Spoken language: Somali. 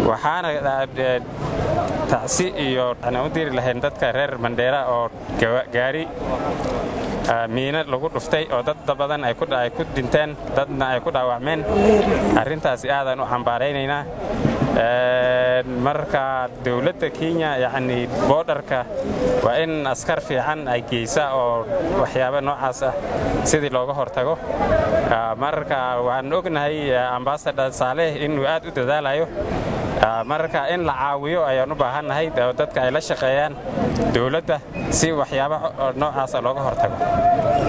waxaana tacsi iyo u diri lahayn dadka reer mandheera oo gaari miino lagu dhuftay oo dad badan ay ku dhinteen dadna ay ku dhaawacmeen arrintaasi aadaan u cambaaraynaynaa marka dowladda kenya yacni boodharka waa in askar fiican ay geysa oo waxyaaba noocaas ah sidii looga hortago marka waxaan ognahay ambasador saaleh inuu aad u dadaalayo marka in la caawiyo ayaan u baahannahay dadka ay la shaqeeyaan dowladda si waxyaaba noocaasa looga hortago